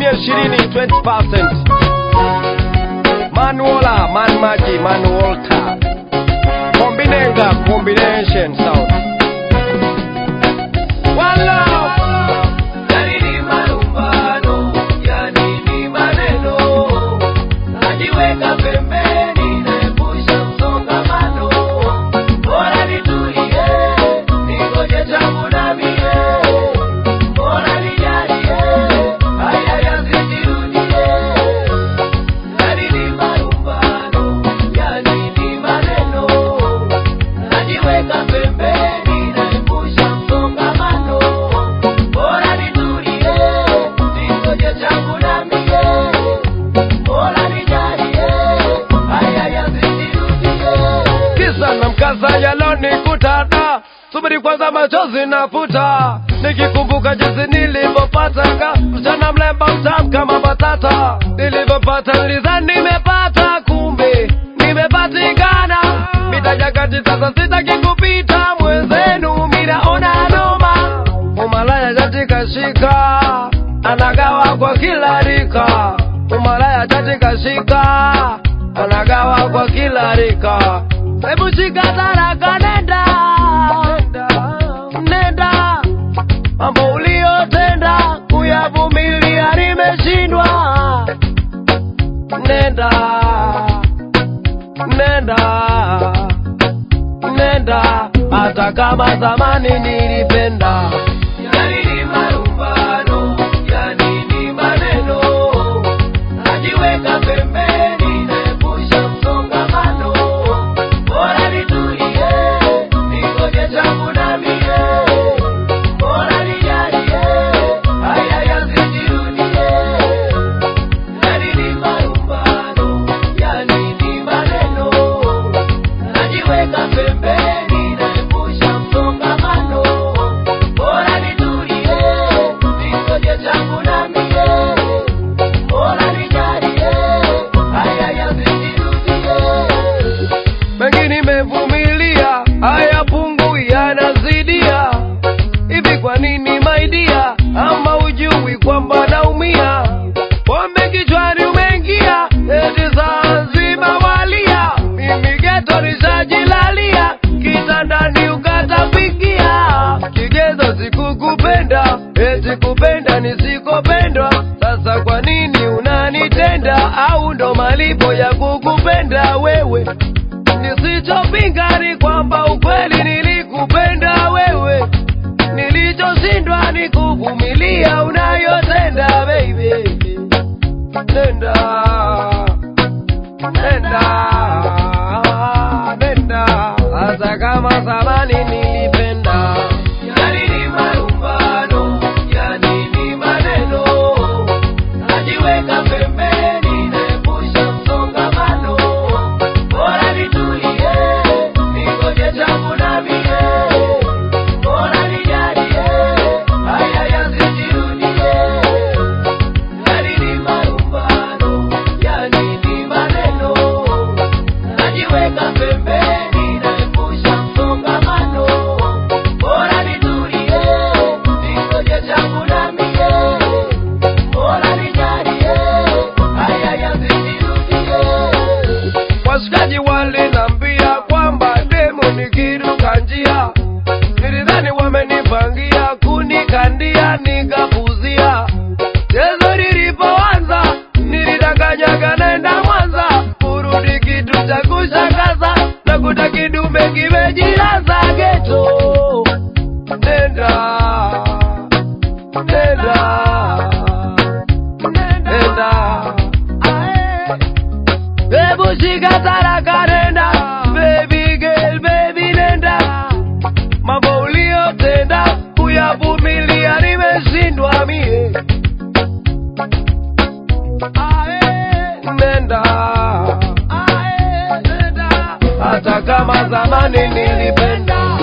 asilimia ishirini 20%. Manuola, Man Maji, Man Walter. Kombinenga, combination sound. One love. Yani ni malumbano, yani ni maneno, najiweka pembeni, naepusha msongamano. Bora nitulie, ningoje changu na mie. Bora nijalie, haya yasijirudie. Yani ni malumbano, yani ni maneno, najiweka pembeni, naepusha msongamano. Bora nitulie, ningoje changu na mie. Bora nijalie, haya yasijirudie. kisa na mkasa yalonikutada subiri kwanza machozi nafuta nikikumbuka jinsi nilivyopataka msichana mlemba mtamu kama batata nilivyopata nilizani nimepata kumbe nimepatikana mitajakati sasa sitaki kupita mwenzenu minaona noma umalaya katika shika anagawa kwa kila rika umalaya katika shika anagawa kwa kila rika hebu shika taraka nenda nenda mambo uliyotenda kuyavumilia nimeshindwa nenda nenda nenda hata kama zamani nilipenda Yani ni malumbano, yani ni maneno, najiweka pembeni, naepusha msongamano. Bora nitulie, ningoje changu na mie. Bora nijalie, haya yasijirudie. Yani ni malumbano, yani ni maneno, najiweka pembeni, naepusha msongamano. Bora nitulie, ningoje changu na mie. Bora nijalie, haya yasijirudie. mengi nimevumilia haya pungu yanazidia hivi kwa nini maidia ama ujui kwamba naumia pombe kichwani umeingia eti saa nzima walia mimi geto nishajilalia kitandani ukatapikia kigezo sikukupenda eti kupenda nisikopendwa sasa kwa nini unanitenda au ndo malipo ya kukupenda wewe nisichopinga ni kwamba ukweli nilikupenda wewe nilichoshindwa ni kuvumilia unayotenda baby nenda nenda nenda hata kama zamani nilipenda Yani ni malumbano, yani ni maneno, najiweka pembeni, naepusha msongamano. Bora nitulie, ningoje changu na mie. Bora nijalie, haya yasijirudie. Yani ni malumbano, yani ni maneno, najiweka pembeni, naepusha msongamano. Bora nitulie, ningoje changu na mie. Bora nijalie, haya yasijirudie. washikaji walinambia kwamba demu nikiruka njia nilidhani wamenipangia kunikandia nikapuzia chezo lilipoanza nilidanganyaga naenda mwanza kurudi kitu cha kushangaza na kuta kidume kimejilaza geto nenda nenda nenda Ae. Hebu shika taraka nenda Baby girl, baby nenda Mambo uliyotenda Kuyavumilia nimeshindwa mie Ae, Nenda Ae, nenda Hata kama zamani nilipenda